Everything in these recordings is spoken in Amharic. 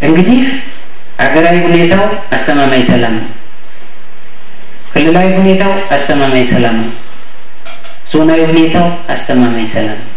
እንግዲህ አገራዊ ሁኔታው አስተማማኝ ሰላም ነው። ክልላዊ ሁኔታው አስተማማኝ ሰላም ነው። ዞናዊ ሁኔታው አስተማማኝ ሰላም ነው።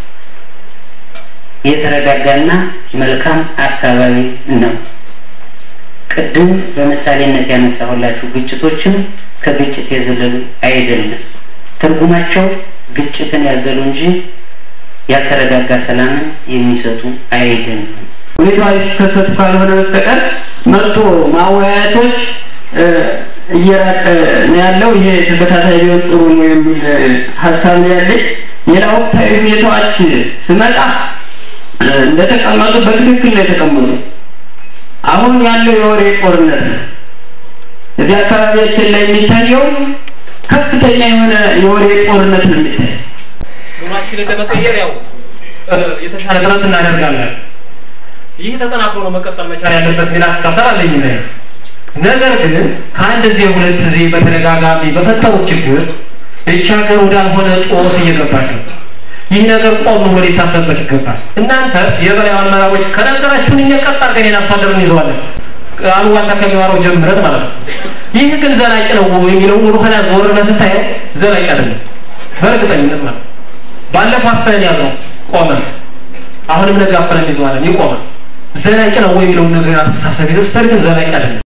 የተረጋጋና መልካም አካባቢ ነው። ቅድም በምሳሌነት ያነሳሁላችሁ ግጭቶችም ከግጭት የዘለሉ አይደለም። ትርጉማቸው ግጭትን ያዘሉ እንጂ ያልተረጋጋ ሰላምን የሚሰጡ አይደለም። ሁኔታዎች ሲከሰቱ ካልሆነ በስተቀር መጥቶ ማወያየቶች እየራቀ ነው ያለው። ይሄ ተከታታይ ቢሆን ጥሩ ነው የሚል ሀሳብ ነው ያለኝ። ሌላ ወቅታዊ ሁኔታዎች ስመጣ እንደተቀመጡ በትክክል ነው የተቀመጡ። አሁን ያለው የወሬ ጦርነት ነው። እዚህ አካባቢያችን ላይ የሚታየው ከፍተኛ የሆነ የወሬ ጦርነት ነው የሚታየው። ኑሯችንን ለመቀየር ያው የተሻለ ጥረት እናደርጋለን። ይህ ተጠናክሮ ነው መቀጠል መቻል ያለበት ሚል አስተሳሰብ አለኝ። ነገር ግን ከአንድ ጊዜ ሁለት ጊዜ በተደጋጋሚ በፈጠሩት ችግር ይህች ሀገር ወዳልሆነ ጦስ እየገባች ነው። ይህ ነገር ቆም ብሎ ሊታሰብበት ይገባል። እናንተ የበላይ አመራሮች ከነገራችሁን እኛ ቀጥ አድርገን የአርሶ አደር እንይዘዋለን አሉባልታ ከሚዋረው ጀምረን ማለት ነው። ይህ ግን ዘላቂ ነው የሚለው ወደ ኋላ ዞር ብለህ ስታየው ዘላቂ አይደለም በእርግጠኝነት ማለት ነው። ባለፈው አፈን ያዝነው ቆመ። አሁንም ነገ አፈን እንይዘዋለን ይቆማል። ዘላቂ ነው የሚለውን ነገር አስተሳሰብ ይዘው ስተር ግን ዘላቂ አይደለም።